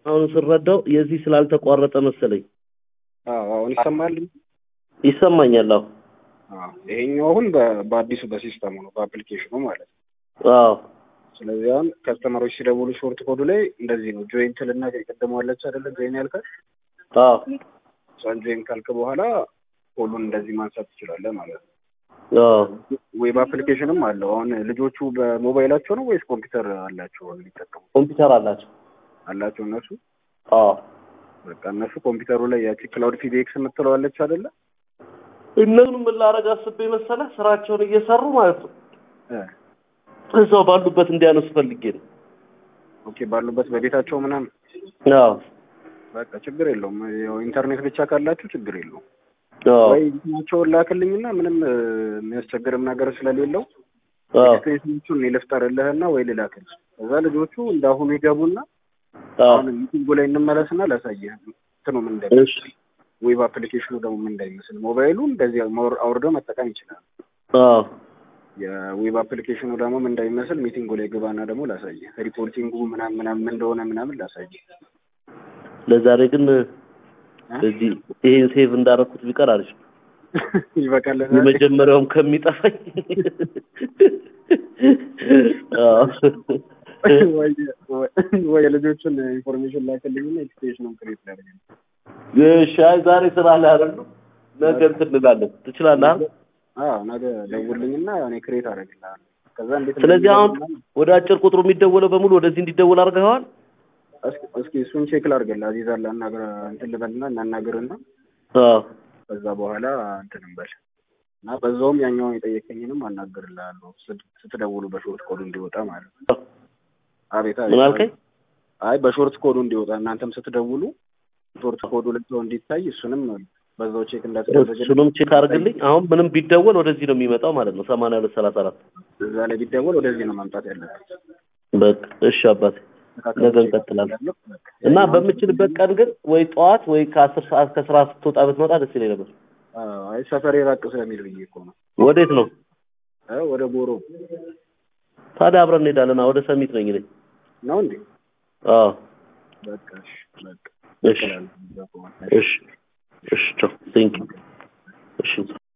አሁን ስረዳው የዚህ ስላልተቋረጠ መሰለኝ አዎ አሁን ይሰማል። ይሰማኛል። አዎ አዎ ይሄኛው አሁን በ- በአዲሱ በሲስተሙ ነው በአፕሊኬሽኑ ማለት ነው። አዎ ስለዚህ አሁን ከስተመሮች ሲደውሉ ሾርት ኮዱ ላይ እንደዚህ ነው ጆይን ትልና የቀደመዋለች አይደለ ጆይን ያልካል አዎ እሷን ጆይን ካልክ በኋላ ኮዱን እንደዚህ ማንሳት ትችላለህ ማለት ነው። አዎ ዌብ አፕሊኬሽንም አለው። አሁን ልጆቹ በሞባይላቸው ነው ወይስ ኮምፒውተር አላቸው የሚጠቀሙ ኮምፒውተር አላቸው። አላቸው እነሱ? አዎ በቃ እነሱ ኮምፒውተሩ ላይ ያቺ ክላውድ ፒዲኤክስ የምትለዋለች አይደለ? እነሱን ምን ላደርግ አስቤ መሰለህ ስራቸውን እየሰሩ ማለት ነው እ እዛው ባሉበት እንዲያነሱ ፈልጌ ነው። ኦኬ ባሉበት በቤታቸው ምናምን አዎ በቃ ችግር የለውም። ያው ኢንተርኔት ብቻ ካላችሁ ችግር የለውም። አዎ ወይ እንትናቸውን ላክልኝና ምንም እ፣ የሚያስቸግርም ነገር ስለሌለው አዎ ኤክስቴንሽኖቹን እኔ ልፍጠርልህና ወይ ልላክልህ። ከዛ ልጆቹ እንዳሁኑ ይገቡና አዎ አሁን ሚቲንጉ ላይ እንመለስና ላሳየህ እንትኑ ምን እንደሚመስል እሺ ዌብ አፕሊኬሽኑ ደግሞ ምን እንደሚመስል ሞባይሉ እንደዚህ አውር- አውርደው መጠቀም ይችላል። አዎ የዌብ አፕሊኬሽኑ ደግሞ ምን እንደሚመስል ሚቲንጉ ላይ ግባና ደግሞ ላሳየህ። ሪፖርቲንጉ ምናምን ምናምን ምን እንደሆነ ምናምን ላሳየህ። ለዛሬ ግን እዚህ ይሄን ሴቭ እንዳደረኩት ቢቀር አሪፍ ነው። ይበቃል። ለዛሬ? የመጀመሪያውም ከሚጠፋኝ አዎ ወይ ወይ የልጆቹን ኢንፎርሜሽን ላክልኝና ኤክስቴንሽኑን ክሬት ላድርግ። እሺ አይ ዛሬ ስራ ላይ አይደለም ነገ እንትን እንላለን ትችላለህ አይደል? አዎ ነገ ደውልኝና እኔ ክሬት አደርግልሃለሁ። ከዛ እንዴት ስለዚህ አሁን እንደሚሆን ወደ አጭር ቁጥሩ የሚደወለው በሙሉ ወደዚህ እንዲደወል አድርገዋል እስኪ- እስኪ እሱን ቼክ ላድርግልህ። አዚዛ ላናግር እንትን ልበልና እናናግርና አዎ ከዛ በኋላ እንትን እንበል እና በዛውም ያኛውን የጠየቀኝንም አናግርልሃለሁ ስት- ስትደውሉ በሾርት ኮዱ እንዲወጣ ማለት ነው። አቤት አቤት። ምን አልከኝ አይ በሾርት ኮዱ እንዲወጣ እናንተም ስትደውሉ ሾርት ኮዱ ላይ ሰው እንዲታይ እሱንም በዛው ቼክ እንዳትደረግልኝ እሱንም ቼክ አድርግልኝ አሁን ምንም ቢደወል ወደዚህ ነው የሚመጣው ማለት ነው ሰማንያ ሁለት ሰላሳ አራት እዛ ላይ ቢደወል ወደዚህ ነው ማምጣት ያለበት። በቃ እሺ አባቴ ነገ እንቀጥላለን እና በምችልበት ቀን ግን ወይ ጠዋት ወይ ከአስር ሰዓት ከስራ ስትወጣ ብትመጣ ደስ ይለኝ ነበር አዎ፣ አይ ሰፈሬ ራቅ ስለሚል ብዬ እኮ ነው። ወዴት ነው እ ወደ ጎሮ ታዲያ አብረን እንሄዳለን ወደ ሰሚት ነኝ እኔ ነው እንዴ? አዎ በቃ እሺ፣ በቃ እሺ እሺ እሺ ቻው ቴንክ እሺ